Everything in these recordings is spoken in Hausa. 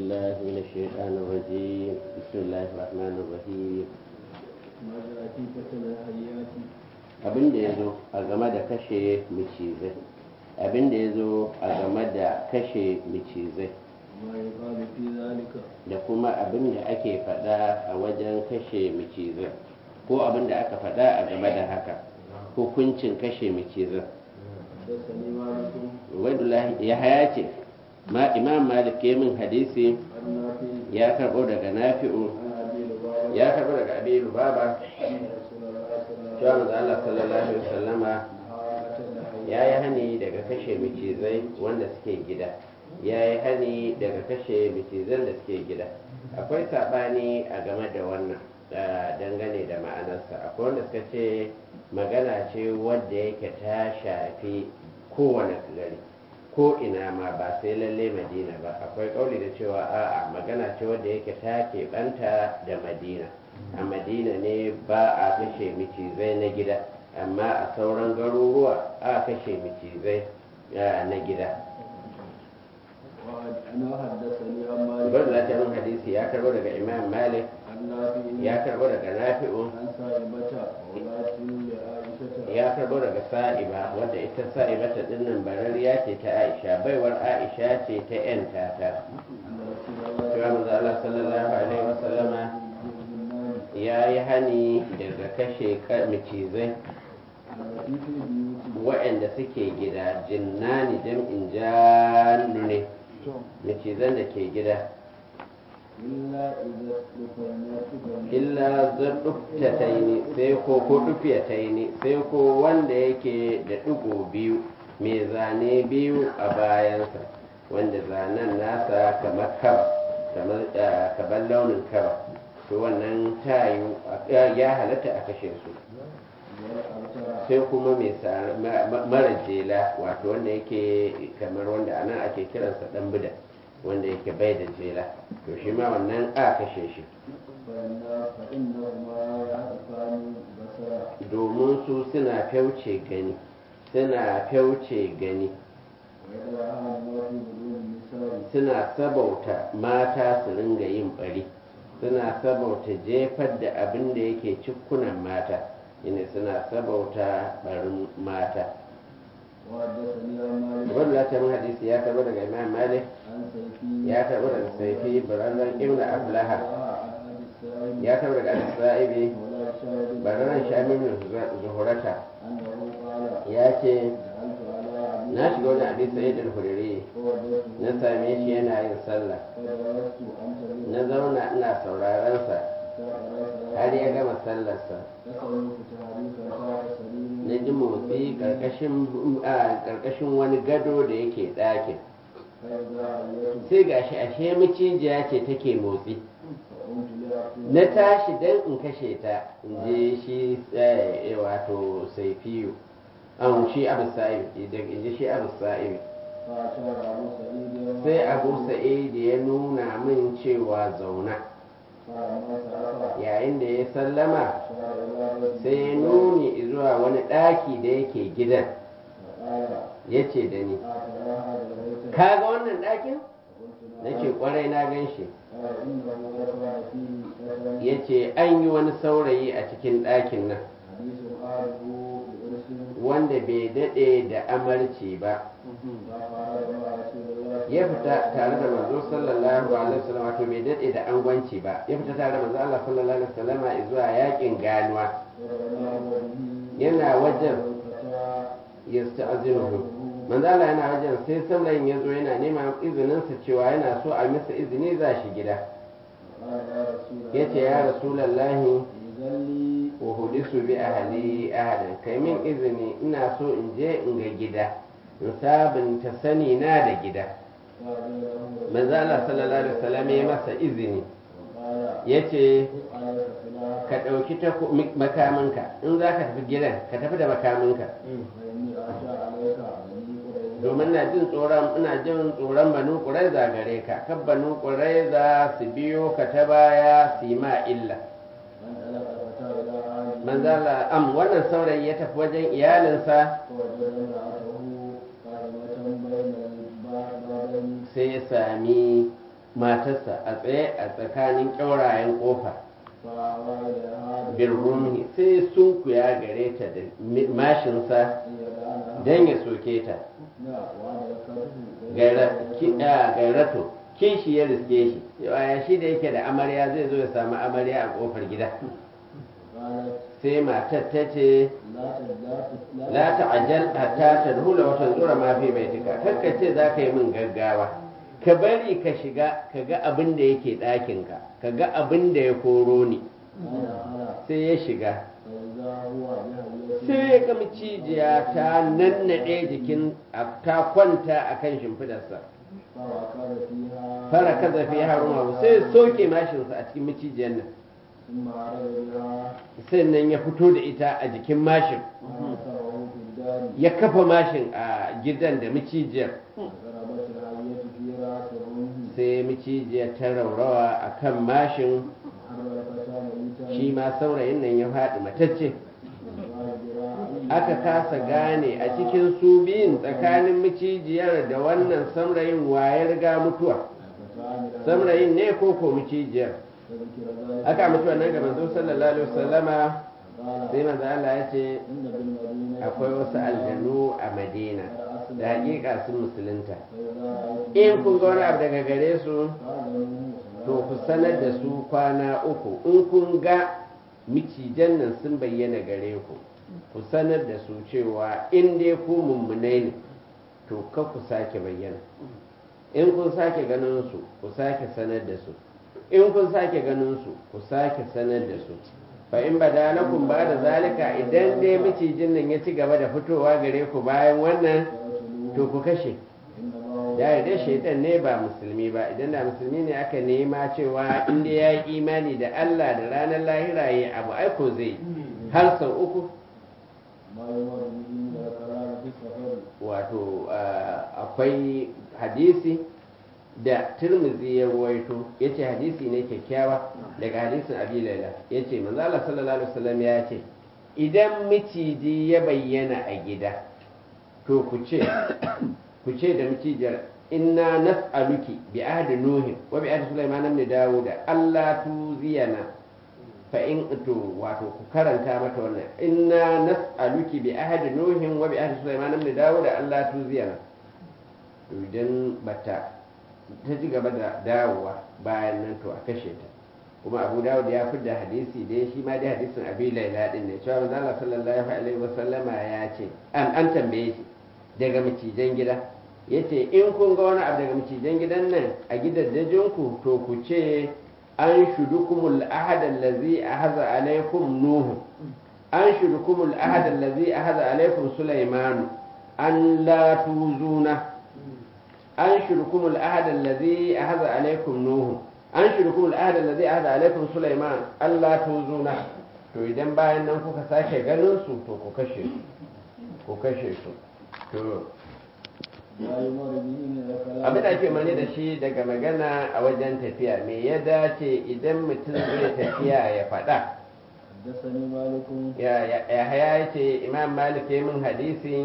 بالله من الشيطان الرجيم بسم الله الرحمن الرحيم ما جاء في قتل الحيات abin da ya zo a game da kashe macizai abin da ya zo a game da kashe macizai ما يقال في ذلك da kuma abin da ake faɗa a wajen kashe macizai ko abin da aka faɗa a game da haka hukuncin kashe macizai حدثني مالك Ubaidullahi ya haya ce ma imam malik ya min hadisi عن نافع ya karɓo daga nafi'u عن ابي لبابه ya karɓo daga abi lubaba ان رسول الله صلى الله cewa عليه manzo Allah sallallahu alaihi wasallama وسلم ya yi hani daga kashe macizai wanda suke gida ya yi hani daga kashe macizan da suke gida akwai saɓani a game da wannan ah, dangane da ma'anarsa akwai wanda suka ce magana ce wadda yake ta shafi kowane gari ko ina ma ba sai lalle madina ba akwai kauli da cewa a'a magana ce wadda yake ta keɓanta da madina a madina ne ba a kashe macizai na gida amma a sauran garuruwa a kashe macizai ah, na gida وانا حدثني عن مالك Ubar da min hadisi ya karbo daga Imam Malik عن نافع ya karbo daga Nafi'u عن سائبة ولاة لعائشة ya karbo daga Sa'iba wadda ita Sa'ibata dinnan barariya ce ta Aisha baiwar Aisha ce ta yan tata أن رسول الله cewa manzo Allah sallallahu alaihi wasallama ya yi hani daga kashe ka- macizai التي في البيوت waɗanda suke gida jinnani jam'in jannu ne macizan da ke gida إلا إذا استفنت illa zaɗuftataini sai ko ko ɗufiyataini sai ko wanda yake da ɗigo biyu mai zane biyu a bayansa wanda zanen nasa kamar kaba kamar ah, kamar launin kaba to wannan tayu ya halatta a kashe su والأبتر sai kuma mai sa- ma- ma- mara jela wato wanda yake kamar wanda anan ake kiransa ɗan bida wanda yake bai da jela to shi ma wannan a kashe shi فإن فإنهما يعرفان بصرا domin su suna fyauce gani suna fyauce gani ويدعان ما في بدون النساء suna sabauta mata su ringa yin bari suna sabauta jefar da abin da yake cikkunan mata ina suna sabauta barin mata وحدثني عن مالك wanda ta min hadisi ya karbo daga imam malik عن سيفي ya karbo daga saifi bararren ibn ablaha عن السائب ya karbo daga al-sa'ibi ولا شاهد bararren shamin zuhurata أنه قال ya ce جعلت على عبد na shiga wajen abin sa'id al-hudiri فوجدته na same shi yana yin sallah فجلست أنت na zauna ina sauraron sa har ya gama sallarsa فسمعت تحريكا تحت سرير na ji motsi karkashin a karkashin wani gado da yake ɗakin فإذا عليت sai gashi ashe macijiya ce take motsi فقمت لأقول na tashi dan in kashe ta in je shi eh, wato saifiyu an shi abu sa'ib in ji shi abu sa'ib فأشار أبو سعيد sai abu sa'id ya nuna min cewa zauna فلما سأل yayin da ya sallama أشار إلى بيت sai ya nuni zuwa wani ɗaki da yake gidan فقال ya ce da ni أترى هذا البيت ka ga wannan ɗakin فقلت na نعم ce kwarai na gan shi قال إنه ذكر فيه فتى ya ce an yi wani saurayi a cikin ɗakin nan حديث آله بإرث wanda bai daɗe da amarci ba فقال مع رسول الله ya fita tare da manzo sallallahu alaihi wasallam wato bai daɗe da angwanci ba ya fita tare da manzo Allah sallallahu alaihi wasallam zuwa yakin ganuwa yana wajen yasta'zinuhu manzo Allah yana wajen sai saurayin ya zo yana neman izinin sa cewa yana so a masa izini za shi gida yace ya rasulullahi wa hudisu bi ahli ahadan kai min izini ina so in je in ga gida in sabunta sani na da gida manzo Allah sallallahu alaihi wasallam ya masa izini yace ka ɗauki taku- mi- makaminka in za ka tafi gidan ka tafi da makaminka domin na jin tsoron ina jin tsoron banu ƙuraiza gare ka kan banu ƙuraiza su biyo ka ta baya su yi ma illa manzala am wannan saurayi ya tafi wajen iyalinsa sai ya sami matarsa a tsaye a tsakanin ƙyaurayen ƙofa فأوى إليها birrumi sai sun kuya gare ta da mi- mashinsa يدعنا don ya soke ta لا وأدركته Gaira- ki- a, gairato kishi ya riske shi yaya shi da yake da amarya zai zo ya samu amarya a ƙofar gida قالت sai matar ta ce لا تزداد la ta'ajjal hatta tadhula wa tanzura ma fi baitika kakka ce za ka yi min gaggawa ka bari ka shiga ka ga abin da yake ɗakinka ka ga abin da ya koro ni فدخل sai ya shiga فإذا هو بهويته sai ya ga macijiya ta nannaɗe jikin a- ta kwanta a kan shimfidarsa فركض فيها fara kaza fi haruma sai ya soke mashinsa a cikin macijiyar nan ثم عرض بها sannan ya fito da ita a jikin mashin وأثره في الدار ya kafa mashin a gidan da macijiyar ضربت الهوية في رأس الرمح sai macijiyar ta raurawa a kan mashin حر الفتى ميتا shi ma saurayin nan ya faɗi matacce aka kasa gane a cikin su biyun tsakanin macijiyar da wannan saurayin wayar ga mutuwa saurayin ne ko ko macijiyar aka mutuwa nan ga manzo sallallahu alaihi wasallama sai manzo Allah ya ce akwai wasu aljanu a Madina da hakika sun musulunta in kun ga wani abu daga gare su to ku sanar da su kwana uku in kun ga micijan nan sun bayyana gare ku ku sanar da su cewa in dai ku mummunai ne to ka ku sake bayyana in kun sake ganin su ku sake sanar da su in kun sake ganin su ku sake sanar da su fa in bada lakum ba da zalika idan dai macijin nan ya ci gaba da fitowa gare ku bayan wannan to ku kashe ya dai shaitan ne ba musulmi ba idan da musulmi ne aka nema cewa inda ya yi imani da Allah da ranar lahira ya abu aiko zai har sau uku wato akwai hadisi da turmuzi ya ruwaito ya ce hadisi ne kyakkyawa daga hadisin abi laila ya ce manzala sallallahu alaihi wasallam ya ce idan miciji ya bayyana a gida to ku ce ku ce da macijiyar inna nas'aluki bi ahdi nuhin wa bi ahdi sulaiman ibn dawud alla tuziyana fa in to wato ku karanta mata wannan inna nas'aluki bi ahdi nuhin wa bi ahdi sulaiman ibn dawud alla tuziyana to idan bata ta ci gaba da dawowa bayan nan to a kashe ta kuma abu dawud ya fi da hadisi dai shi ma dai hadisin abi laila din ne cewa manzo Allah sallallahu alaihi wasallama ya ce an an tambaye shi daga macijan gida yace in kun ga wani abu daga macijan gidan nan a gidaddajinku to ku ce an shudukumul ahad allazi ahaza alaikum nuhu an shudukumul ahad allazi ahaza alaikum sulaimanu an la tuzuna an shudukumul ahad allazi ahaza alaikum nuhu an shudukumul ahad allazi ahaza alaikum sulaiman an la tuzuna to idan bayan nan kuka sake ganin su to ku kashe su ku kashe su to abin da ake mani da shi daga magana a wajen tafiya me ya dace idan mutum zai tafiya ya faɗa ya haya ce imam malik ya min hadisi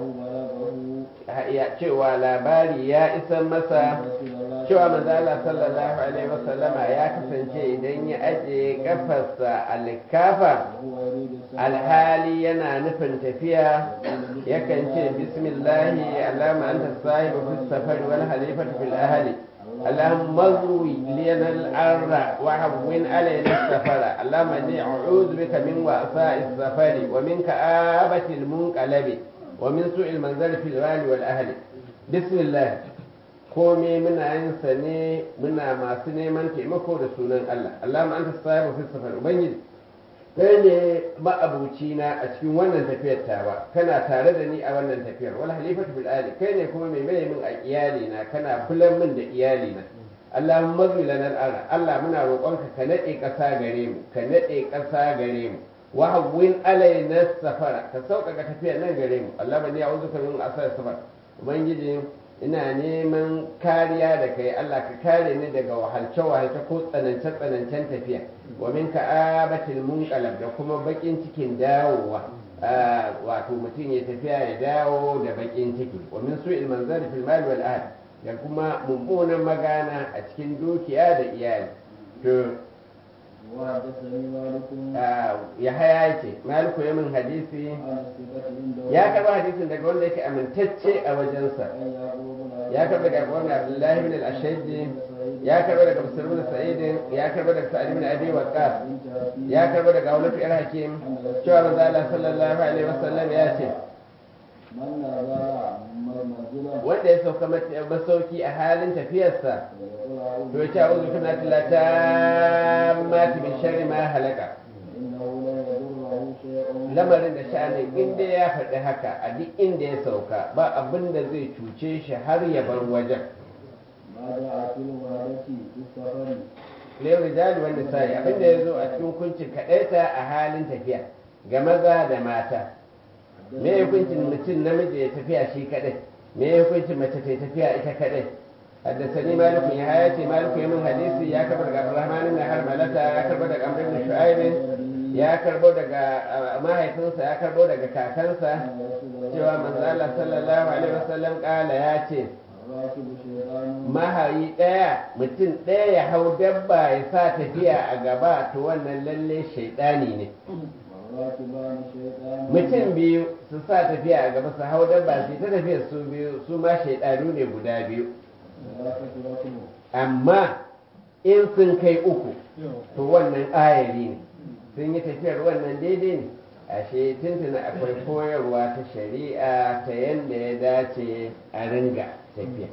ya cewa labari ya isa masa cewa manzala sallallahu alaihi wasallama ya kasance idan ya ajiye kafarsa alkafa alhali yana nufin tafiya yakan ce bismillahi alama anta sahibu fi safari wal halifatu fil ahli اللهم اغوي لنا الأرض وهون علينا السفر اللهم إني أعوذ بك من وأساء السفر ومن كآبة المنقلب ومن سوء المنزل في الوال والأهل بسم الله komai muna yin sa ne muna masu neman taimako da sunan Allah Allah ma anta sahibu fi safar ubangiji kai ne ma'abuci na a cikin wannan tafiyar tawa kana tare da ni a wannan tafiyar wal halifatu bil ali kai ne kuma mai mai min a iyali na kana kullum min da iyali na Allahumma zwi lana al Allah muna roƙonka ka nade ƙasa gare mu ka nade ƙasa gare mu wa hawwin alaina safara ka sauƙaƙa tafiyar nan gare mu Allah bani a'udhuka min asar safar ubangiji ina neman kariya da kai Allah ka kare ni daga wahalce-wahalce ko tsanance-tsanancen tafiya wa min ka'abatil munqalab da kuma bakin cikin dawowa wato mutum ya tafiya ya dawo da bakin ciki wa min su'il manzari fil mal wal ahd da kuma mummunan magana a cikin dukiya da iyali to وحدثني مالك ya haya ce maliku ya min hadisi عن الثقة عنده ya karba hadisin daga wanda yake amintacce a wajensa عن يعقوب بن ya karba daga wani abdullahi bin al-ashajji ya karba daga muslim bin sa'idin ya karba daga sa'id bin abi waqqas ya karba daga wani yar hakim cewa manzo Allah sallallahu alaihi wasallam ya ce من نزل منزلا wanda ya sauka mat- masauki a halin tafiyarsa فليقل أعوذ to ya ce a'udhu bi kalimati tammati min sharri ma halaka إنه لن يضره شيء lamarin da sha'anin inda ya faɗi haka a duk inda ya sauka ba abin da zai cuce shi har ya bar wajen ما جاء في الوهدة في السفر lewar rijali wanda sai abin da ya zo a cikin hukuncin kaɗaita a halin tafiya ga maza da mata me ya hukuncin mutum namiji ya tafiya shi kaɗai me ya hukuncin mace ta tafiya ita kaɗai haddasani malikun ya haya ce malikun ya min hadisi ya karɓar daga abdurrahman ibn harmalata ya karɓar daga amr ibn shu'aib ya karɓo daga uh, mahaifinsa ya karɓo daga kakansa cewa manzo Allah sallallahu alaihi wasallam kala ya ce الراكب شيطان mahayi ɗaya mutum ɗaya ya hau dabba ya sa tafiya a gaba to wannan lalle shaidani ne والراكبان شيطان mutum biyu su sa tafiya a gaba su hau dabba su ta tafiya su biyu su ma shaidanu ne guda biyu ثلاثة ركب amma in sun kai uku to wannan ayari ne sun yi tafiyar wannan daidai ne ashe tuntuna akwai koyarwa ta shari'a ta yadda ya dace a ringa tafiya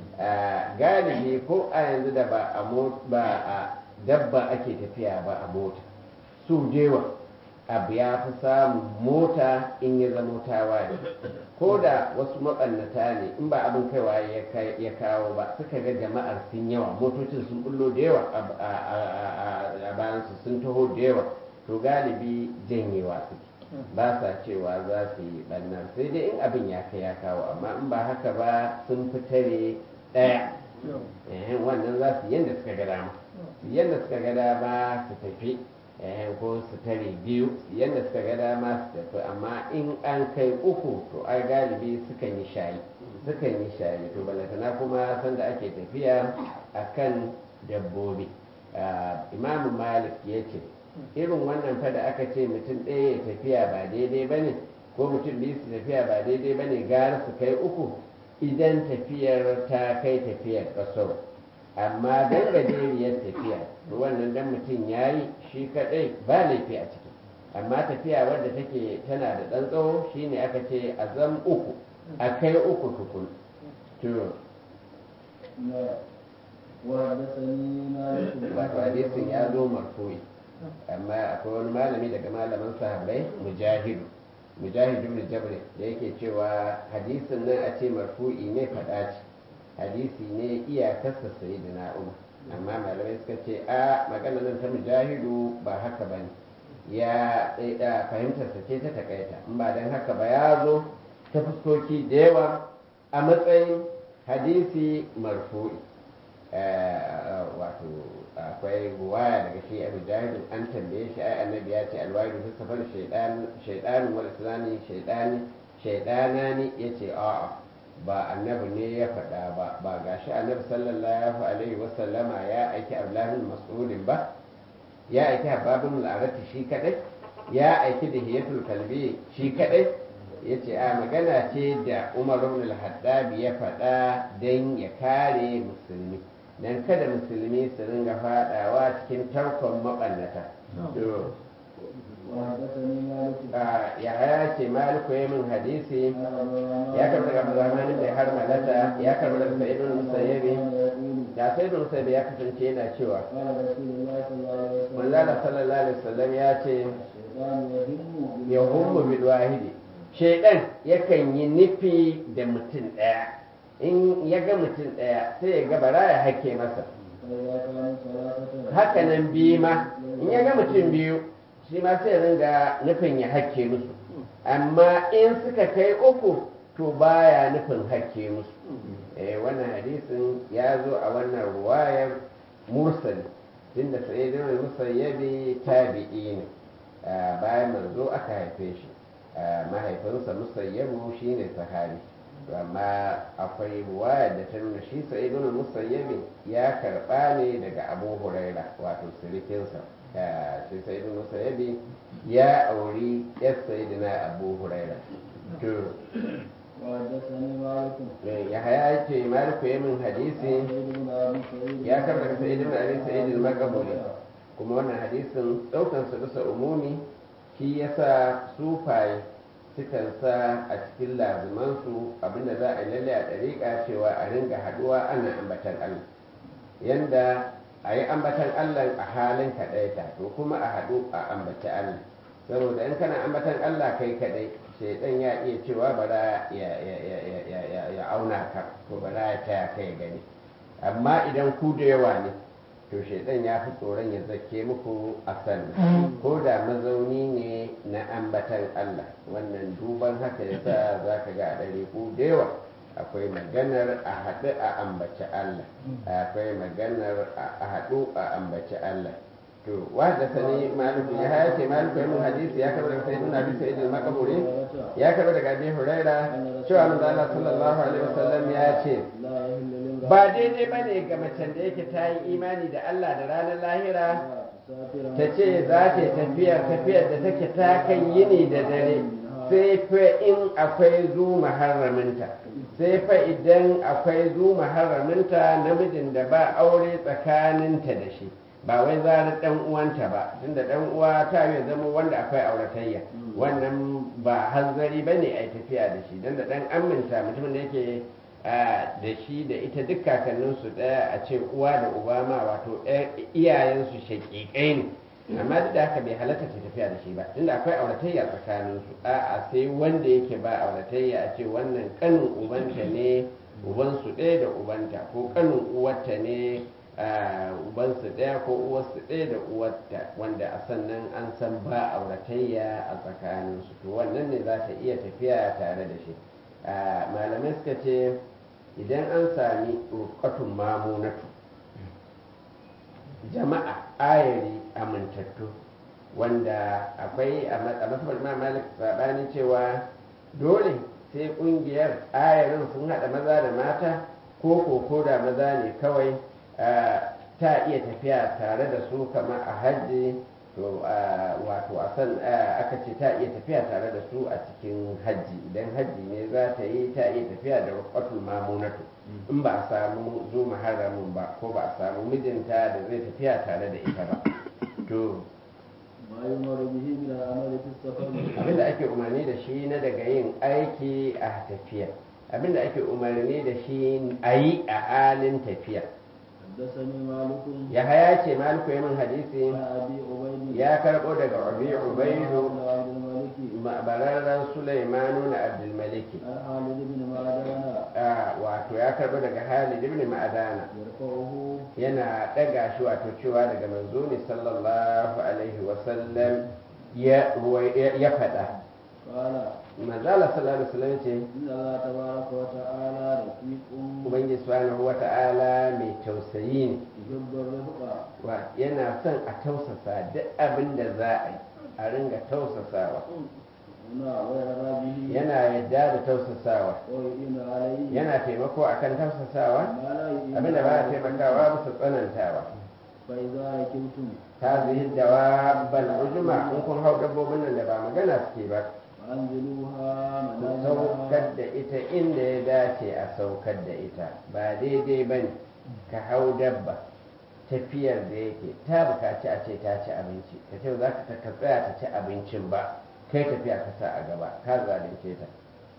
a galibi ko a yanzu da ba a mo- ba a dabba ake tafiya ba a mota su jewa abu ya fi samun mota in ya zama tawaye ko da wasu maɓannata ne in ba abin kaiwa ya kai- ya kawo ba suka ga jama'ar sun yawa motocin sun bullo da yawa a- a- a- a- a bayansu sun taho da yawa to galibi janyewa suke ba sa cewa za su yi ɓannan sai dai in abin ya kai ya kawo amma in ba haka ba sun fitare ɗaya eh, wannan za su yadda suka ga dama su yadda suka ga dama su tafi eh, ko su tare biyu su yadda suka ga dama su tafi amma in an kai uku to ai galibi sukan yi shayi sukan yi shayi to balantana kuma sanda ake tafiya akan dabbobi Ah, imamu malik ya ce irin wannan fa da aka ce mutum ɗaya ya tafiya ba daidai ba ne ko mutum biyu su tafiya ba daidai ba ne gara su kai uku idan tafiyar ta kai tafiyar ƙasar amma dan gajeriyar tafiya to wannan dan mutum ya yi shi kaɗai ba laifi a ciki amma tafiya wadda take tana da ɗan tsawo shine aka ce a zam uku a kai uku tukun to نعم. وحدثني مالك wato hadisin ya zo marfu'i amma akwai wani malami daga malaman sahabbai mujahidu mujahidu ibn jabr da yake cewa hadisin nan a ce marfu'i ne faɗa ce hadisi ne iyakarsa sayyidina umar amma malamai suka ce a magana nan ta mujahidu ba haka ba ne ya da fahimtarsa ce ta takaita in ba don haka ba ya zo ta fuskoki da yawa a matsayin hadisi marfu'i Eh, wato akwai ruwaya daga shi abu jahilin an tambaye shi ai annabi ya ce alwaidu fi safar shaidanin wal islami shaidani shaidana ne ya ce a'a ba annabi ne ya faɗa ba ba gashi annabi sallallahu alaihi wasallama ya aiki abdullahi mas'udin ba ya aiki hababin al'arati shi kadai ya aiki da hiyatul kalbi shi kadai ya ce a magana ce da umar ibn al-haddab ya faɗa don ya kare musulmi don kada musulmi su ringa faɗawa cikin tarkon maɓannata to وحدثني مالك a yahaya ce maliku ya min hadisi عن عبد الرحمن ya karɓi daga abdurrahman ibn harmalata ya karɓi daga sa'id ibn musayyibi يقول da sa'id ibn musayyibi ya kasance yana cewa قال رسول الله صلى الله عليه وسلم manzala sallallahu alaihi wasallam ya ce الشيطان يهم ya hummu bil wahidi shaidan yakan yi nufi da mutum ɗaya in ya ga mutum ɗaya sai ya ga bara ya hake masa فإذا كانوا ثلاثة haka nan biyu ma in ya ga mutum biyu shi ma sai ya ringa nufin ya hake musu amma in suka kai uku to baya nufin hake musu eh wannan hadisin ya zo a wannan ruwayar mursali tunda sayyidina musayyabi tabi'i ne Ah, bayan manzo aka haife shi Ah, mahaifinsa musayyabu shine sahabi to amma akwai ruwaya da ta nuna shi sa'idun musayyabi ya karba ne daga abu huraira wato sirikinsa shi sa'idun musayyabi ya auri yar sayidina abu huraira to وحدثني مالك ya haya ce maliku ya min hadisi سعيد بن ابي سعيد ya karba daga sa'idun abi sa'idin makabuli kuma wannan hadisin daukan su bisa umumi shi yasa sufaye sukan sa a cikin lazumansu abinda za a yi lalle a ɗariƙa cewa a ringa haɗuwa ana ambatan Allah yanda a yi ambatan Allah a halin kaɗaita to kuma a haɗu a ambaci Allah saboda in kana ambatan Allah kai kaɗai shaidan ya iya cewa bara ya, ya, ya, ya, ya, ya, ya auna ka ko bara ya taya kai gani amma idan ku da yawa ne to shaidan ya fi tsoron ya zake muku a sannan ko da mazauni ne na ambatan Allah wannan duban haka yasa za ka ga a ɗari ku da yawa akwai maganar a haɗu a ambaci Allah akwai maganar a haɗu a ambaci Allah to wanda sani maliku ya haya ce maliku ya mun hadisi ya karɓa daga sayyidina abi sa'id al-makaburi ya karɓa daga abi huraira cewa manzo Allah sallallahu alaihi wasallam ya ce لا يهل لامرأة ba daidai ba ne ga macen da yake ta yi imani da Allah da ranar lahira تسافر ta ce za ta yi tafiyar tafiyar da take ta kan yini da dare sai fa in akwai zu muharraminta sai fa idan akwai zu muharraminta namijin da ba aure tsakaninta da shi ba wai zarar dan uwanta ba tunda dan uwa ta yi zama wanda akwai auratayya wannan ba hanzari ba ne a yi tafiya da shi don da dan aminta mutumin da yake a, da shi da ita duk kakanninsu ɗaya a ce uwa da uba ma wato ɗaya- iyayensu shaƙiƙai ne amma duk da haka bai halatta ta tafiya da shi ba tunda akwai auratayya tsakaninsu a'a sai wanda yake ba auratayya a ce wannan kanin ubanta ne ubansu ɗaya da ubanta ko kanin uwarta ne a, ubansu ɗaya ko uwarsu ɗaya da uwarta wanda a sannan an san ba auratayya a tsakaninsu to wannan ne za ta iya tafiya tare da shi a, malamai suka ce idan an sami rukatun mamunatu jama'a ayari amintattu wanda akwai a matsabar ma malik sabani cewa dole sai kungiyar ayarin sun hada maza da mata ko ko da maza ne kawai ah, ta iya tafiya tare da su kama a hajji to ah, wato a san ah, aka ce ta iya tafiya tare da su a cikin hajji idan hajji ne za ta yi ta iya tafiya da rukatul mamunatu in ba a samu zo muharramin ba ko ba a samu mijinta da zai tafiya tare da ita ba to ما يمر به من العمل في السفر abinda ake umarni da shi na daga yin aiki a tafiya abinda ake umarni da shi a yi a halin tafiya حدثني مالك ya haya ce maliku ya min hadisi عن ابي عبيد ya karbo daga abi ubaidu عن عبد الملك bararren sulaimanu na abdulmaliki عن خالد بن معدان Ah, wato ya karbo daga halid ibn ma'adana يرفعه yana ɗaga shi wato cewa daga manzo ne sallallahu alaihi wasallam ya ruwai- ya ya faɗa قال manzala sallallahu alaihi wasallam ce ان الله تبارك وتعالى رفيق ubangiji subhanahu wata'ala mai tausayi ne يحب الرفق wa yana son a tausasa duk abin da za a yi a ringa tausasawa هنا ويرى به yana yadda da tausasawa ويؤين عليه yana taimako akan tausasawa ما لا يؤين abin da ba a عليه. taimakawa bisa tsanantawa فإذا ركبتم ta zihin dawabbal ujuma in kun hau dabbobin nan da ba magana suke ba فأنزلوها ku منازلها saukar da ita inda ya dace a saukar da ita ba daidai ba ne ka hau dabba tafiyar da yake ta bukaci a ce ta ci abinci ka ce za ka ka tsaya ta ci abincin ba kai tafiya ka sa a gaba ka zalunce ta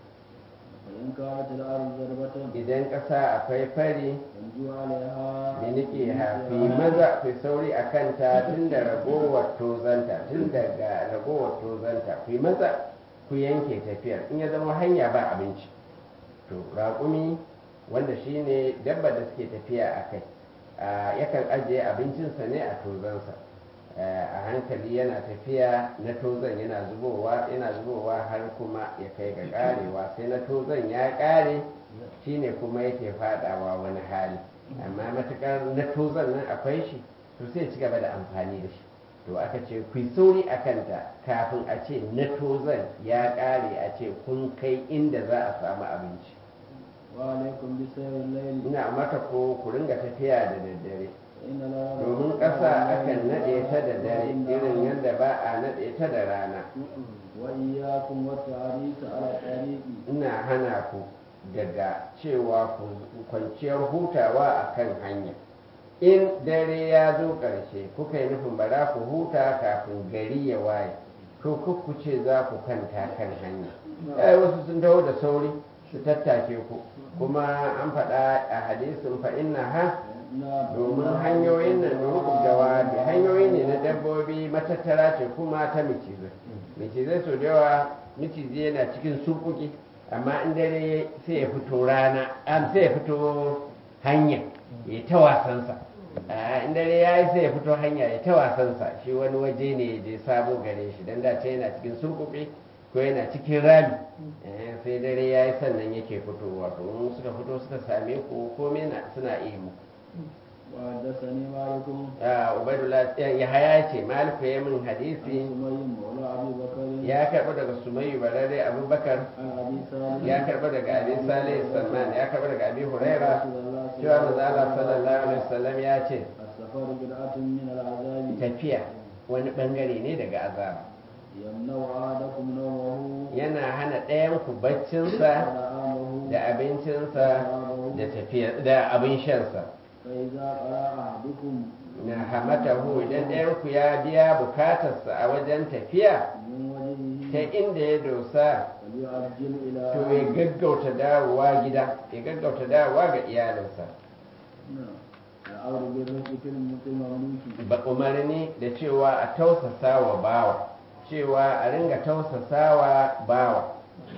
فإن كانت الأرض ضربة idan ƙasa akwai fari فانجوا عليها miniki hafi maza fi sauri a kanta tun da ragowar tozanta tun daga ragowar tozanta ku maza ku yanke tafiyar in ya zama hanya ba abinci to raƙumi wanda shine dabba da suke tafiya a kai a, yakan ajiye abincinsa ne a tozansa a hankali yana tafiya na tozan yana zubowa yana zubowa har kuma ya kai ga karewa sai na tozan ya kare shine kuma yake fadawa wani hali amma matukar na tozan nan akwai shi to sai ci gaba da amfani da shi to aka ce ku yi sauri a kanta kafin a ce na tozan ya kare a ce kun kai inda za a samu abinci وعليكم بسير الليل ina mata ko ku ringa tafiya da daddare إن الأرض domin ƙasa akan naɗe ta da dare irin yadda ba a naɗe ta da rana وإياكم والتعريس على الطريق ina hana ku daga cewa ku kwanciyar hutawa a kan hanya in dare ya zo ƙarshe kuka yi nufin ba za ku huta kafin gari ya waye to ku ce za ku kanta kan hanya ai wasu sun taho da sauri su tattake ku kuma an faɗa a hadisin fa inna ha domin hanyoyin nan rukun jawabi hanyoyi ne na dabbobi matattara ce kuma ta micizai micizai sau da yawa micizi yana cikin surkuki amma in dare sai ya fito rana am sai ya fito hanya ya ta wasansa a in dare ya yi sai ya fito hanya ya ta wasansa shi wani waje ne da ya sabo gare shi dan da yana cikin surkuki ko yana cikin rami eh, sai dare ya yi sannan yake fitowa to in suka fito suka same ku komai na suna iya muku وحدثني مالك Ah, ubaidullah ya haya ce maliku ya min عن hadisi سمي مولى أبي بكر ya karɓi daga sumayyu barare abubakar عن أبي سالم ya karɓi daga abi salih salman ya karɓi daga abi huraira رسول الله صلى cewa manzo الله Allah عليه sallallahu alaihi وسلم wasallam ya ce السفر بدعة من العذاب tafiya wani bangare ne daga azaba يمنع أحدكم نومه yana hana ɗayan ku baccinsa ونعامه da abincinsa da tafiya da abin shansa فإذا قرأ أحدكم na hamatahu idan ɗayan ku ya biya bukatarsa a wajen tafiya من وجهه ta inda ya dosa فليعجل إلى to ya gaggauta dawowa gida ya gaggauta dawowa ga iyalinsa نعم. الأمر بالرفق في المملوك ba umarni da cewa a tausasa wa bawa cewa a ringa tausasa wa bawa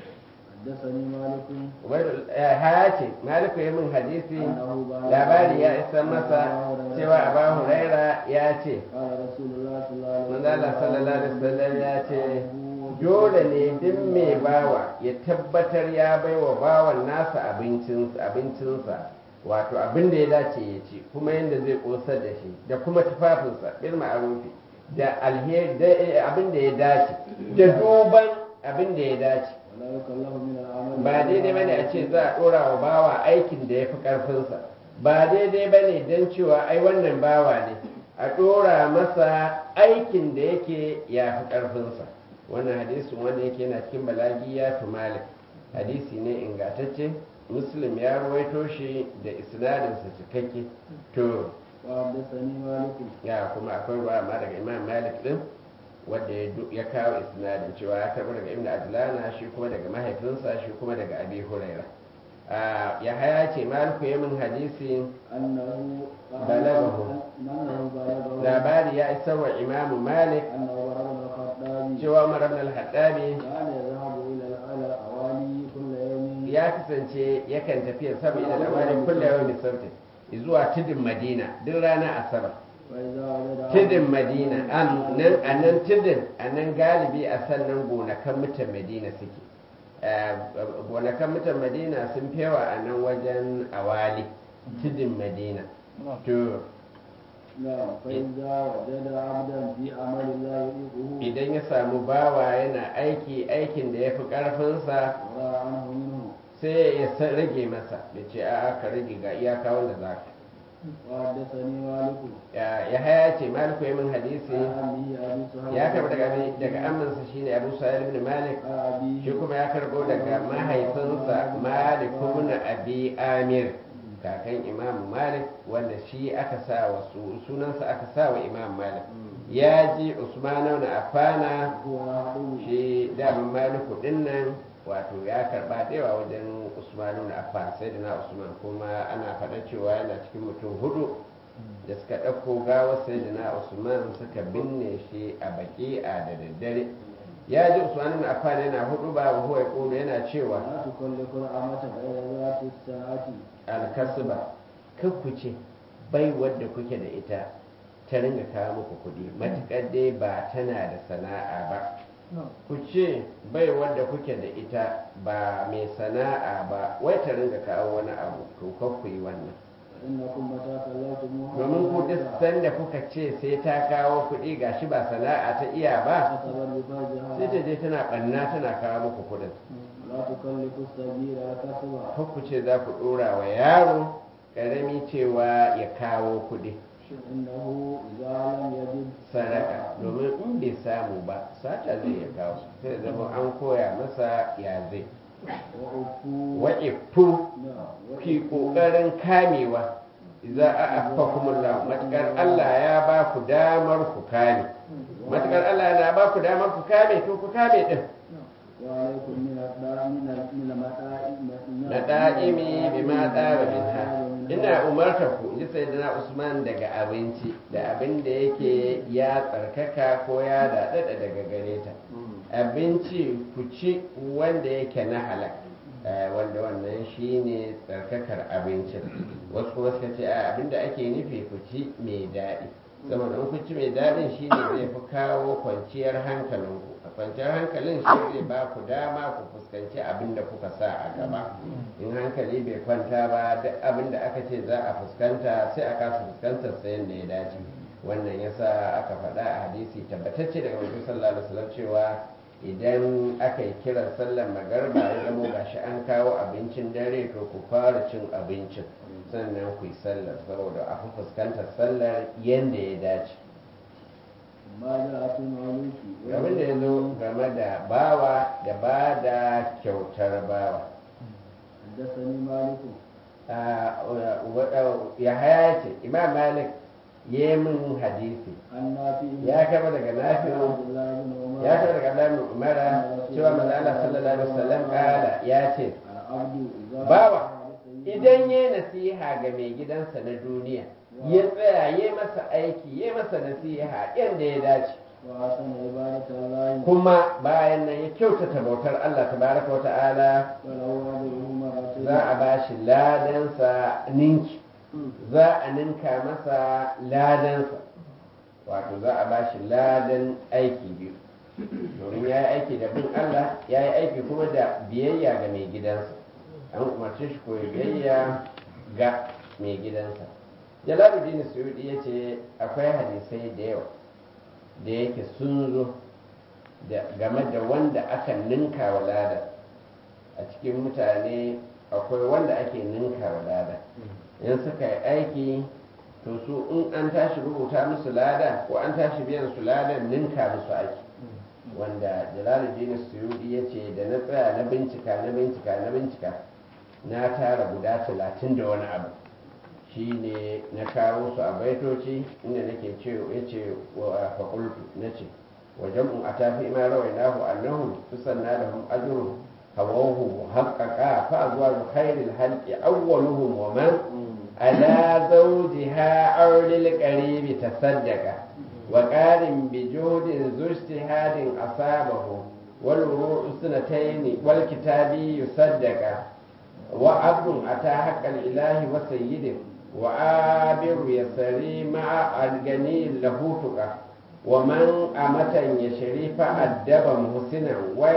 حدثني مالك Ubaidul- eh, haya ce maliku ya min hadisi أنه بعد labari ya isa masa cewa abu huraira ya ce قال رسول الله صلى الله عليه manzala sallallahu alaihi wasallam ya ce dole ne duk mai bawa ya tabbatar ya bai wa bawan nasa abincinsa abincinsa wato abin da ya dace ya ci kuma yadda zai kosar da shi da kuma tufafinsa bil ma'arufi da alheri da eh, abin da ya dace da duban abin da ya dace ولا يكلف من العمل ba daidai bane a ce za a dora wa bawa aikin da ya fi karfinsa ba daidai bane don cewa ai wannan bawa ne a dora masa aikin da yake ya fi karfinsa wannan hadisin wanda yake yana cikin balagiya tu malik hadisi ne ingantacce muslim ya ruwaito shi da isnadinsa cikakke to وحدثني مالك ya kuma akwai ruwa ma daga imam malik din wanda ya du- ya kawo isnadin cewa ya karɓi daga ibn adlana shi kuma daga mahaifinsa shi kuma daga abi huraira ya haya ce maliku ya min hadisi أنه بلغه. أنه بلغه labari ya isa wa imamu malik أنه عمر بن الخطاب cewa umar ibn al-hattabi كان يذهب إلى إلى الأوالي كل يوم ya kasance yakan tafiya sama ila lawali kullu yawmin sabti zuwa tudun madina duk rana asabar فإذا وجد tudun madina an nan a nan tudun a nan galibi a sannan gonakan mutan madina suke Eh, gonakan mutan madina sun fewa a nan wajen awali tudun madina to نعم فإذا وجد عبدا في عمل لا يطيقه idan ya samu bawa yana aiki aikin da ya fi ƙarfinsa ورى عنه منه sai ya sa- rage masa da ce a'a ka rage ga iyaka wanda za ka وحدثني مالك ya ya haya ce maliku ya min hadisi عن أبيه أبي سهيل ya karɓi daga abi- daga aminsa shine abu sa'id ibn malik عن أبيه shi kuma ya karbo daga mahaifinsa malik ibn abi amir kakan imam malik wanda shi aka sa wa su sunansa aka sa wa imam malik ya ji usman ibn affana هو يحضر shi damin maliku dinnan wato ya karba da yawa wajen usman ibn affan sai na usman kuma ana faɗa cewa yana cikin mutum hudu da suka ɗauko gawar sayyidina usman suka binne shi a baki'a da daddare ya ji usman ibn affan yana hudu ba wa huwa yaqulu yana cewa لا تكلف الأمة غير ذات الساعة alkasba kan ku ce bai wadda kuke da ita ta ringa kawo muku kuɗi matuƙar dai ba tana da sana'a ba ku ce bai wadda kuke da ita ba mai sana'a ba wai ta ringa kawo wani abu to kan ku yi wannan فإنكم متى كلمتموها domin ku duk sanda kuka ce sai ta kawo kuɗi gashi ba sana'a ta iya ba كسبت بفرجها sai ta je tana ɓanna tana kawo muku kuɗin لا تكلف الصغير كسبا Kar ku ce za ku ɗora wa yaro ƙarami cewa ya kawo kuɗi إنه إذا لم يجد sadaka domin in bai samu ba sata zai ya kawo sai zama an koya masa ya zai وأفوا wa'ifu نعم ki ƙoƙarin kamewa za a afa kuma matuƙar Allah ya ba ku damar ku kame matuƙar Allah yana ba ku damar ku kame to ku kame din وعليكم من الدار من من المتاع na da'imi bi ma tsara minha ina umarta ku ji sayyidina Usman daga abinci da abin da yake ya tsarkaka ko ya daɗaɗa daga gare ta abinci ku ci wanda yake na halak eh, wanda wannan shine tsarkakar abincin wasu kuma suka ce a abinda ake nufi ku ci mai daɗi saboda in ku ci mai daɗin shine zai fi kawo kwanciyar hankalinku a kwanciyar hankalin shi zai ba ku dama ku fuskanci abin da kuka sa a gaba in hankali bai kwanta ba duk abin da aka ce za a fuskanta sai a kasa fuskantar sa yadda ya dace wannan yasa aka faɗa a hadisi tabbatacce daga Muhammad sallallahu alaihi wasallam cewa idan aka yi kiran sallar magarba ya zamo gashi an kawo abincin dare to ku fara cin abincin sannan ku yi sallar saboda a fi fuskantar sallar yadda ya dace ما جاء في المولوك abin da ya zo game da bawa da ba da kyautar bawa حدثني مالك ya haya ce imam malik ya yi min hadisi عن نافع ya kama daga عن nafi'u عبد الله بن عمر ya kama daga abdullahi bin umara cewa manzo Allah sallallahu alaihi wasallam kala ya ce العبد إذا Bawa, نصح لسيده idan ya nasiha ga mai gidansa na duniya ya tsaya ya masa aiki ya masa nasiha yadda ya dace وحسن عبادة الله kuma bayan nan ya kyautata bautar Allah tabaraka wa ta'ala فله أجره مرتين za a ba shi ladansa ninki za a ninka masa ladansa wato za a ba shi ladan aiki biyu domin ya yi aiki da bin Allah ya yi aiki kuma da biyayya ga mai gidansa an umarci shi koyi biyayya ga mai gidansa jalaluddin suyudi ya ce akwai hadisai da yawa da yake sun zo da- game da wanda aka ninka wa lada a cikin mutane akwai wanda ake ninka wa lada in suka yi aiki to su in an tashi rubuta musu lada ko an tashi biyan su ladan ninka musu aiki wanda jalaluddin suyudi ya ce da na tsaya na bincika na bincika na bincika na tara guda talatin da wani abu shi ne na kawo su a baitoci inda nake ce ya ce wa faƙultu na ce wajen mu a tafi ma rawai nahu annahum tusanna da hum ajrun hawahu muhaqqaqa fa azwaju khairil halqi awwaluhum wa man ala zawjiha aw lil qaribi tasaddaqa wa qarin bi juhdin zu ijtihadin asabahu wal wuru'u sunatayn wal kitabi yusaddaqa wa abdun ata haqqal ilahi wa sayyidin وعابر يسري مع الغني له تقى ومن أمة يشري فأدب محسنا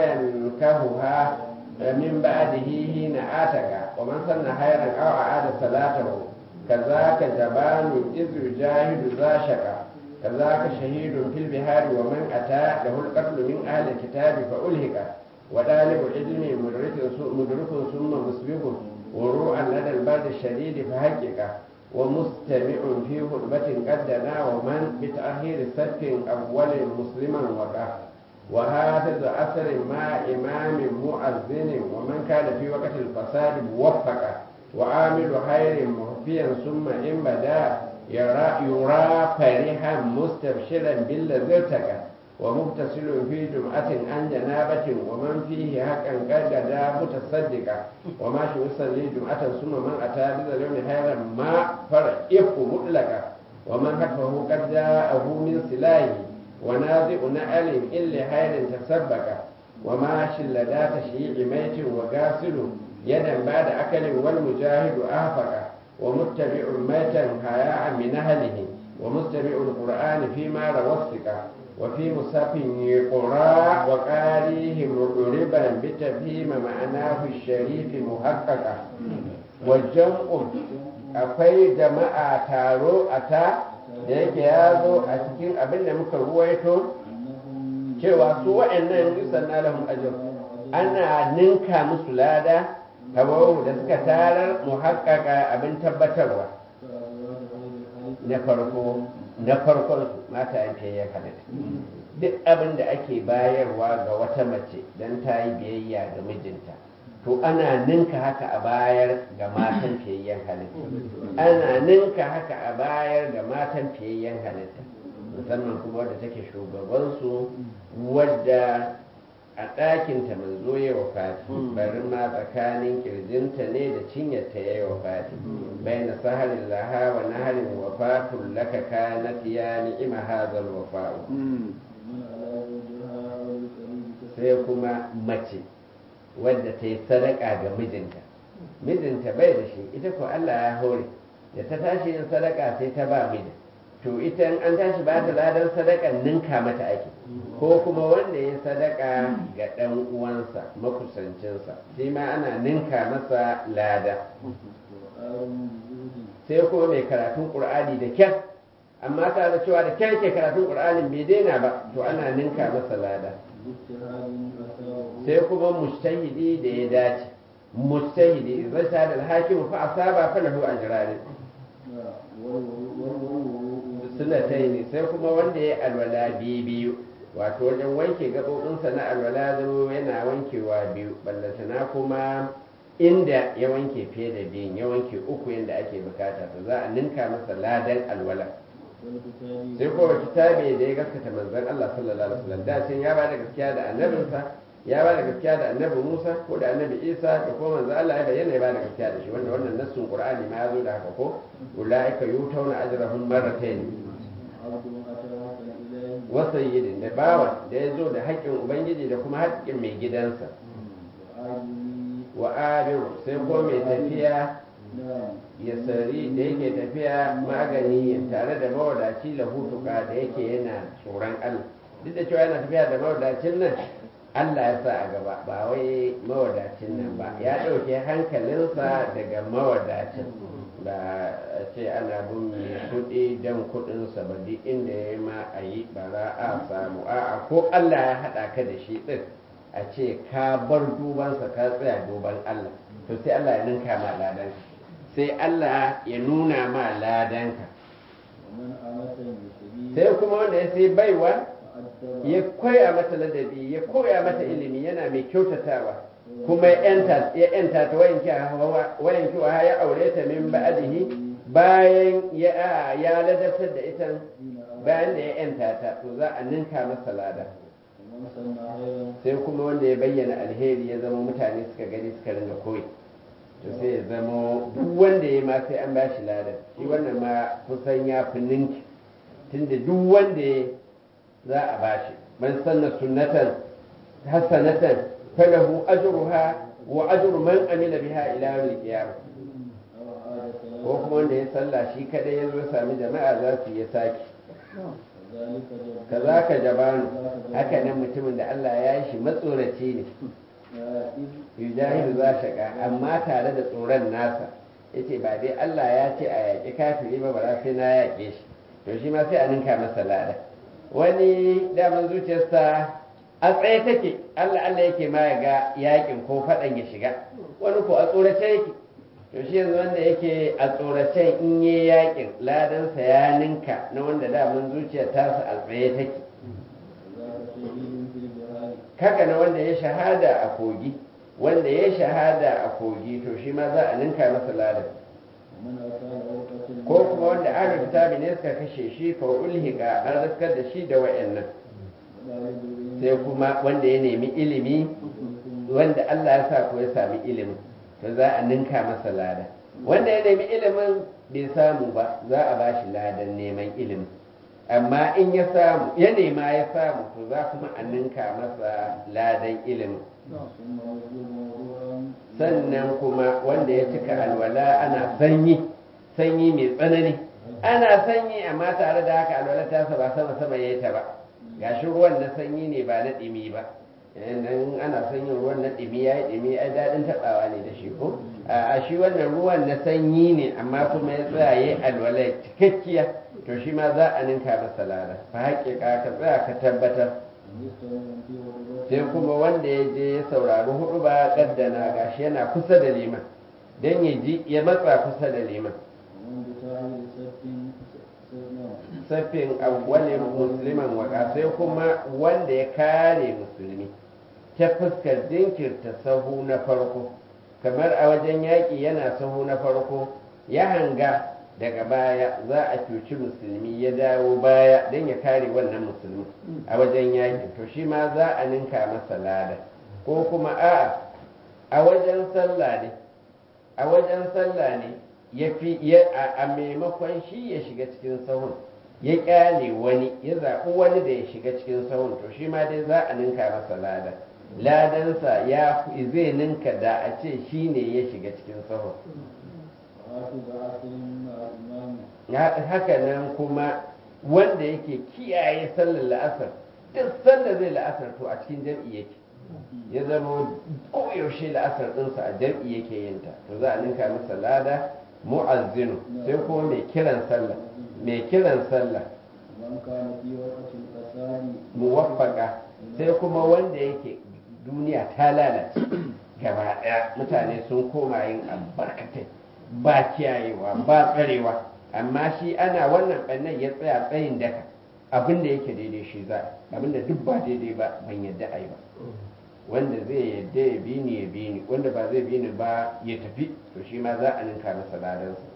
وينكهها من بعده حين آتك ومن سن خيرا أو أعاد صلاته كذاك جبان إذ يجاهد ذا شقا كذاك شهيد في البحار ومن أتى له القتل من أهل الكتاب فألهك وطالب العلم مدرك مدرك ثم مسبق وروعا لدى البرد الشديد فحقق ومستمع في خطبة قد دنا ومن بتأخير صدق أول مسلما وقع وحافظ أثر مع إمام مؤذن ومن كان في وقت الفساد موفق وعامل خير مخفيا ثم إن بدا يرى, يرى فرحا مستبشرا بالذي ارتقى ومغتسل في جمعة عن جنابة ومن فيه حقا قد غدا متصدقا وماشي يصلي جمعة ثم من أتى بذا اليوم خيرا ما فرئه مطلقا ومن خلفه قد جاءه من سلاحه ونازع نعل إلا خير تسبق وماشي لدى تشييع ميت وغاسل يدا بعد أكل والمجاهد أهفق ومتبع ميتا حياء من أهله ومستمع القرآن فيما روى الثقة وفي مصحف يقرا وقاريه مضربا بتفهيم معناه الشريف محققا والجمع akwai jama'a taro a ta da yake ya zo a cikin abin da muka ruwaito أنهم cewa su wa'annan yusan na lahum ajr ana ninka musu lada tabawu da suka tarar muhaqqaqa abin tabbatarwa كأزواج غير الخالق na farko na farkon su mata yanke ya halitta duk abin da ake bayarwa ga wata mace don ta yi biyayya ga mijinta to ana ninka haka a bayar ga matan fiyayyen halitta ana ninka haka a bayar ga matan fiyayyen halitta musamman kuma wadda take shugabansu wadda a ɗakinta manzo ya wa fati bari ma tsakanin kirjinta ne da cinyarta ya yi wa fati bai na saharin laha wa naharin wafatun laka kanat ya ni'ima hazal wafa'u ومن على زوجها أو القريب sai kuma mace wadda ta yi sadaka ga mijinta mijinta bai da shi ita ko Allah ya hore da ta tashi yin sadaka sai ta ba mijin to ita in an tashi ba ta ladan sadakan ninka mata ake ko kuma wanda ya sadaka ga ɗan uwansa makusancinsa shi ma ana ninka masa lada وقال بزهد sai kuma mai karatun ƙur'ani da kyar amma tare da cewa da kyar ke karatun ƙur'anin bai daina ba to ana ninka masa lada باجتهاد أثاره sai kuma mujtahidi da ya dace mujtahidi idan sha da hakim fa asaba fa lahu ajran والوضوء sunnatayn sai kuma wanda ya alwala biyu biyu wato wajen wanke gabobinsa na alwala zama yana wankewa biyu ballantana kuma inda ya wanke fiye da biyun ya wanke uku yadda ake bukata to za a ninka masa ladan alwala والكتاب sai kuma kitabe da ya gaskata manzon Allah sallallahu alaihi wasallam da can ya ba da gaskiya da annabinsa ya ba da gaskiya da annabi Musa ko da annabi Isa da kuma manzon Allah ya bayyana ya ba da gaskiya da shi wanda wannan nassun Qur'ani ma ya zo da haka ko ulaika yutawna ajrahum marratayn عبد أتى الإله wa sayyidin da bawa da ya zo da haƙƙin ubangiji da kuma haƙƙin mai gidansa وعادي wa abiru sai ko mai tafiya نعم ya sari da yake tafiya magani tare da mawadaci lahutuka da yake yana tsoron Allah duk da cewa yana tafiya da mawadacin nan Allah ya sa a gaba ba wai mawadacin nan ba ya ɗauke hankalinsa daga mawadacin ba a ce ana bin mai kuɗi don kuɗinsa ba duk inda ya ma a yi ba za a samu a'a ko Allah ya haɗa ka da shi ɗin a ce ka bar dubansa ka tsaya duban Allah to sai Allah ya ninka ma ladanka sai Allah ya nuna ma ladanka ومن أمة يسبي sai kuma wanda ya sai baiwa فأدب ya koya mata ladabi ya koya mata ilimi yana mai kyautatawa kuma ya yanta ya yanta ta wayanki hawa wayanki wa ya aure ta min ba'dihi bayan ya ya ladabtar da ita دين أرض bayan da ya yanta ta to za a ninka masa lada ومن سن خيرا sai kuma wanda ya bayyana alheri ya zama mutane suka gani suka ringa koyi to sai ya zama duk wanda ya ma sai an bashi ladan shi wannan ma kusan ya fi ninki tunda duk wanda ya za a bashi man sanna sunnatan hasanatan falahu ajruha wa ajru man amila biha ila yawmil qiyamah أو عاد ko kuma wanda ya sallah shi kadai ya zo ya sami jama'a za su yi saki ذلك جبار kazaka jabanu haka nan mutumin da Allah ya yi shi matsoraci ne إذ yujahidu za shaka amma tare da tsoron nasa yace ba dai Allah ya ce a yaƙi kafiri ba bara sai na yaƙe shi to shi ma sai a ninka masa lada wani daman zuciyarsa a tsaye take Allah Allah yake ma ya ga yaƙin ko faɗan ya shiga wani ko a tsorace yake to shi yanzu wanda yake a tsoracen in yi yaƙin ladansa ya ninka na wanda daman zuciyar tasa a tsaye take ذاك شهيد في الجهاد kaka na wanda ya shahada a kogi wanda ya shahada a kogi to shi ma za a ninka masa ladan ومن أتى له قتل ko kuma wanda ahlul kitabi ne suka kashe shi fa ulhiqa an raskar da shi da wayannan ولا يدري sai kuma wanda ya nemi ilimi wanda Allah ya sa ko ya sami ilimin to za a ninka masa lada wanda ya nemi ilimin bai samu ba za a bashi ladan neman ilimin amma in ya samu ya nema ya samu to za kuma a ninka masa ladan ilimin ثم يطلب موضوعا sannan kuma wanda ya cika alwala ana sanyi sanyi mai tsanani ana sanyi amma tare da haka alwala ta ba sama sama ya ta ba gashi ruwan na sanyi ne ba na ɗimi ba idan ana son yin ruwan na ɗimi ya yi ɗimi ai daɗin taɓawa ne da shi ko a shi wannan ruwan na sanyi ne amma kuma ya tsaya ya yi alwala cikakkiya to shi ma za a ninka masa lada fa haƙiƙa ka tsaya ka tabbatar sai kuma wanda ya je ya saurari hudu ba kaddana gashi yana kusa da liman don ya ji ya matsa kusa da liman saffin awwalin musliman waka sai kuma wanda ya kare musulmi ta fuskar jinkirta sahu na farko kamar a wajen yaƙi yana sahu na farko ya hanga daga baya za a cuci musulmi ya dawo baya don ya kare wannan musulmi a wajen yaƙi to shi ma za a ninka masa lada ko kuma a'a a wajen sallah ne a wajen sallah ne ya fi a maimakon shi ya shiga cikin sahun ya kyale wani ya zaɓi wani da ya shiga cikin sahun to shi ma dai za a ninka masa lada ladansa ya zai ninka da a ce shi ne ya shiga cikin sahun haka nan kuma wanda yake kiyaye sallar la'asar duk sanda zai la'asar to a cikin jam'i yake ya zama koyaushe la'asar ɗinsa a jam'i yake yin ta to za a ninka masa lada mu'azzinu sai kuma mai kiran sallah mai kiran sallah muwaffaka sai kuma wanda yake duniya ta lalace gaba ɗaya mutane sun koma yin albarkatai ba kiyayewa ba tsarewa amma shi ana wannan ɓannan ya tsaya tsayin daka abin da yake daidai shi za abin da duk ba daidai ba ban yadda a yi ba wanda zai yadda ya bi ni ya bi ni wanda ba zai bi ni ba ya tafi to shi ma za a ninka masa ladansa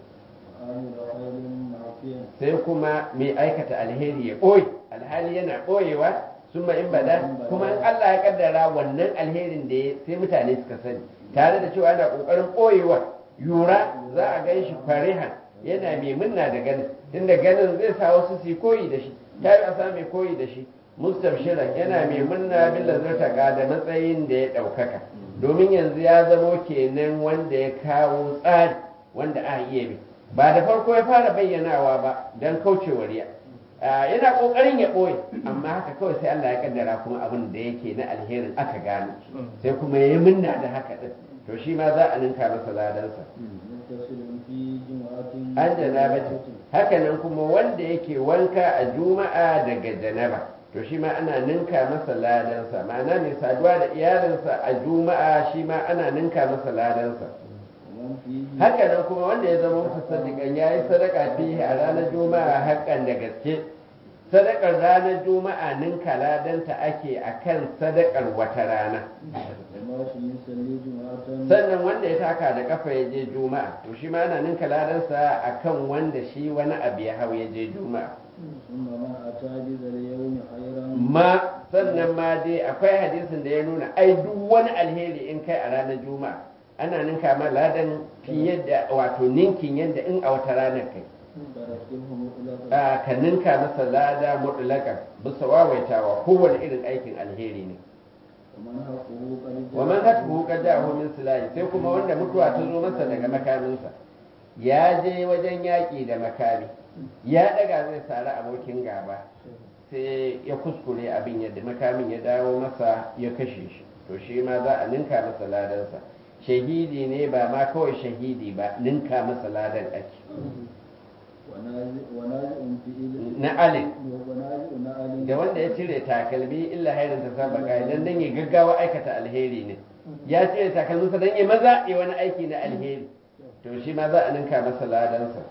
sai kuma mai aikata alheri ya ɓoye alhali yana ɓoyewa sun in bada kuma in Allah ya kaddara wannan alherin da ya sai mutane suka sani tare da cewa ana ƙoƙarin ɓoyewa yura za a gan shi farihan yana mai munna da ganin tunda ganin zai sa wasu su koyi da shi ta yi a mai koyi da shi mustabshiran yana mai munna bin lazarta da matsayin da ya ɗaukaka domin yanzu ya zamo kenan wanda ya kawo tsari wanda a iya bi ba da farko ya fara bayyanawa ba don kaucewa riya yana ƙoƙarin ya ɓoye amma haka kawai sai Allah ya kaddara kuma abin da yake na alherin aka gano sai kuma ya yi munna da haka ɗin to shi ma za a ninka masa ladansa an janabati haka nan kuma wanda yake wanka a juma'a daga janaba to shi ma ana ninka masa ladansa ma'ana mai saduwa da iyalinsa a juma'a shi ma ana ninka masa ladansa haka nan kuma wanda ya zama mutasadiqan ya yi sadaka fihi a ranar juma'a hakan da gaske sadakar ranar juma'a ninka ladanta ake akan sadakar wata rana sannan wanda ya taka da kafa ya je juma'a to shi ma ana ninka ladansa akan wanda shi wani abu ya hau ya je juma'a ma sannan ma dai akwai hadisin da ya nuna ai duk wani alheri in kai a ranar juma'a ana ninka ma ladan fiye da wato ninkin yadda in a wata ranar kai ka ninka masa lada mutlaka bisa wawaitawa kowane irin aikin alheri ne wa man hatu qad ja'ahu min silahi sai kuma wanda mutuwa ta zo masa daga makaminsa ya je wajen yaƙi da makami ya daga zai sari abokin gaba sai ya kuskure abin yadda makamin ya dawo masa ya kashe shi to shi ma za a ninka masa ladansa shahidi ne ba ma kawai shahidi ba ninka masa ladan ake na alin da wanda ya cire takalmi illa hairin ta saba kai dan dan ya gaggawa aikata alheri ne ya cire takalminsa dan ya maza ya wani aiki na alheri to shi ma za a ninka masa ladansa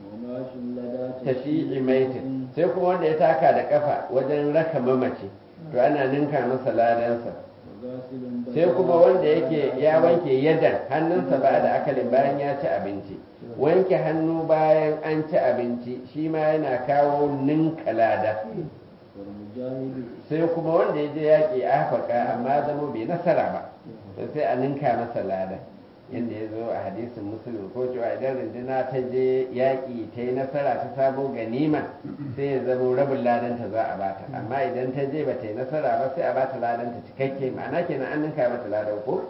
tashi maitin sai kuma wanda ya taka da kafa wajen raka mamaci to ana ninka masa ladansa sai kuma wanda yake ya wanke yadan hannunsa ba da akalin bayan ya ci abinci wanke hannu bayan an ci abinci shi ma yana kawo ninka lada sai kuma wanda ya je yaƙi afaka amma zama bai nasara ba sai a ninka masa lada yadda ya zo a hadisin musulun ko cewa idan runduna ta je yaƙi ta yi nasara ta samo ganima sai ya zamo rabin ladanta za a bata amma idan ta je ba ta yi nasara ba sai a bata ladanta cikakke ma'ana kenan an ninka mata ladan ko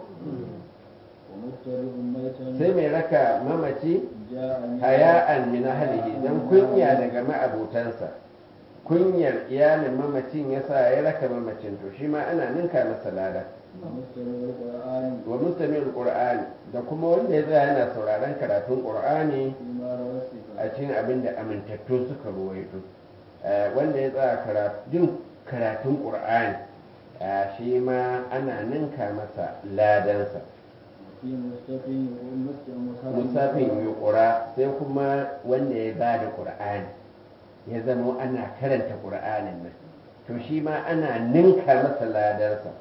sai mai raka mamaci haya'an min ahlihi dan kunya daga ma'abotansa kunyar iyalin mamacin ya sa ya raka mamacin to shi ma ana ninka masa lada ومستمع القرآن wa mustamil qur'ani da kuma wanda ya tsaya yana sauraron karatun qur'ani فيما روى الثقة a cikin abin da amintattu suka ruwaito Eh, wanda ya tsaya karatu- jin karatun qur'ani eh, shi ma ana ninka masa ladansa وفي مستفي ومستمع musafin yuqura sai kuma wanda ya bada qur'ani ya zama ana karanta qur'anin nan to shi ma ana ninka masa ladansa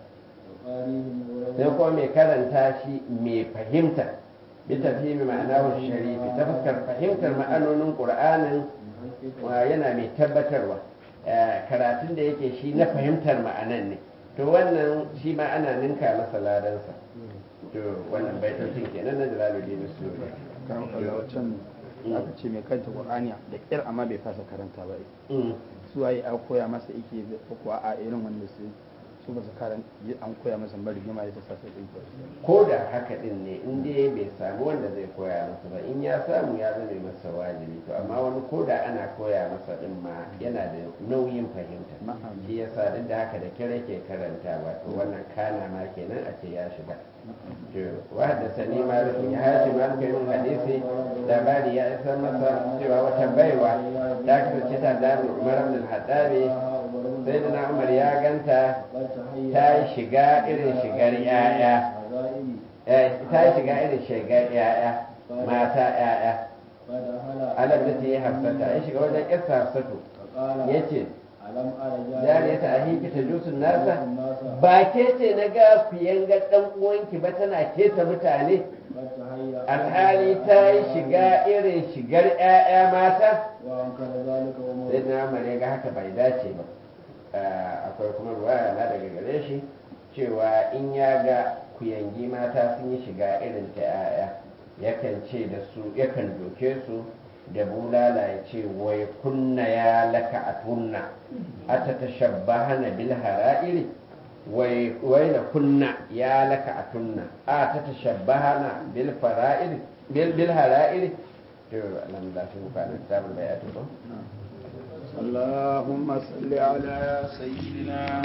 وقارئهم sai kuma mai karanta shi mai fahimta bi tafhimi ma'anahu sharifi ta fuskar fahimtar ma'anonin qur'anin wa yana mai tabbatarwa Eh, karatun da yake shi na fahimtar ma'anan ne to wannan shi ma ana ninka masa ladansa to wannan baitocin kenan na jalaluddin suyuti kan wancan aka ce mai kanta qur'ani da kyar amma bai fasa karanta ba Mm. su waye a koya masa yake ko kuwa a irin wanda su su ba su karan an koya masa bari rigima ya ta sa sai ɗin ko da haka din ne in dai bai samu wanda zai koya masa ba in ya samu ya zame masa wajibi to amma wani ko da ana koya masa din ma yana da nauyin fahimta Na'am. shi yasa duk da haka da kire ke karanta wato wannan kana ma kenan a ce ya shiga to wanda sani ma da ya hashi ma kai mun hadisi labari ya isa masa cewa wata baiwa ta kasance ta da Umar ibn al-Hattabi sai da Umar ya ganta ta yi shiga irin shigar 'ya'ya Eh, ta yi shiga irin shigar ya'ya mata ya'ya alam da ta yi hafsata ya shiga wajen yarsa hafsatu ya ce jariya ta ahiki ta jusun nasa ba ke ce na ga ku yanga dan uwanki ba tana keta mutane alhali ta yi shiga irin shigar ya'ya mata sai na umar ya ga haka bai dace ba Ah, akwai kuma ruwaya na daga gare shi cewa in ya ga kuyangi mata sun yi shiga irin ta yaya yakan ce da su yakan doke su da bulala ya ce wai kunna ya laka a tunna a ta tashabbahana bil hara'iri wai wai na kunna ya laka a tunna a ta tashabbahana bil fara'iri bil bil hara'iri to alhamdulillah sun kana kitabul bayatu ko اللهم صل على سيدنا